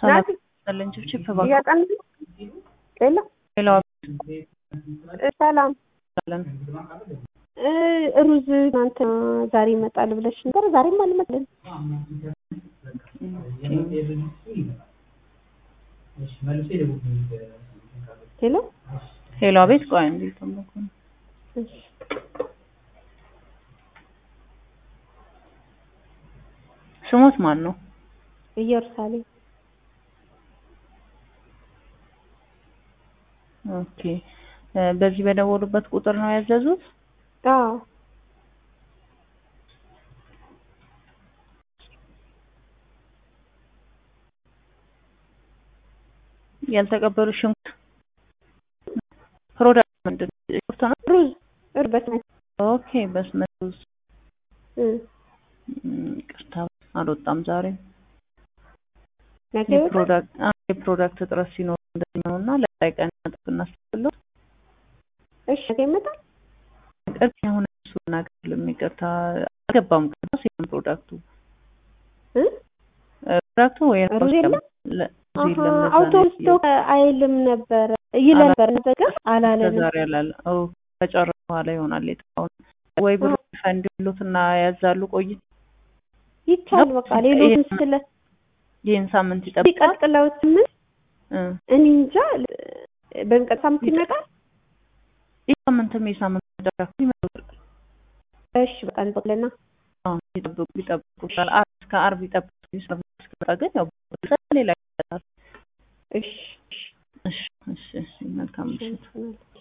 ሰላም ይስጥልኝ። ችፕ እባክዎ እያጠን ሌላ ሌላዋ ሰላም አለን እ ሩዝ እናንተ ዛሬ ይመጣል ብለሽ ነበር። ዛሬም አልመጣልን። ሄሎ ሄሎ፣ አቤት። ቆይ እንዴ ተመኩ እሺ ስሞት ማን ነው? ኢየሩሳሌም ኦኬ እ በዚህ በደወሉበት ቁጥር ነው ያዘዙት? አዎ ያልተቀበሉ ሽንኩርት ፕሮዳክት ምንድን ነው? ሽንኩርት ነው? ሩዝ ሩዝ በስመት ኦኬ በስመት ሩዝ እ እም፣ ይቅርታ አልወጣም ዛሬ ነገ ይወጣል። የፕሮዳክት አዎ፣ የፕሮዳክት እጥረት ሲኖር እንደዚህ ነው እና ለቀጣይ ቀን እናጥፍ እናስብለው። እሺ ነገ ይመጣል። ቅርብ የሆነ እሱ እናገርልም ይቅርታ አልገባም። ቅርታ ሲሆን ፕሮዳክቱ እ እ ፕሮዳክቱ ወይ ሩዝ የለም? ለ- አሀ የለም ለዛ ነው አውቶቡስ ያየው። ቶ አይልም ነበረ ይል ነበር ነገር አላለንም። ዛሬ ያላለ ኦ ከጨረሱ በኋላ ይሆናል የጠፋውን ወይ ብሩ ፈንድ ይሉትና ያዛሉ ቆይ ይቻል በቃ ሌሎች ስለ ይህን ሳምንት ይጠብቃል ሲቀጥለው ስምንት እ እኔ እንጃ በሚቀጥል ሳምንት ይመጣል። ይህ ሳምንትም የሳምንት ደረኩ ይመጣል እሺ በቃ እንጠቅልና አዎ ይጠብቁ ይጠብቁታል አርብ እስከ አርብ ይጠብቁ ሰርቪስ እስኪመጣ ግን ያው ሌላ ይመጣል እሺ እሺ እሺ እሺ መልካም ምሽት እሺ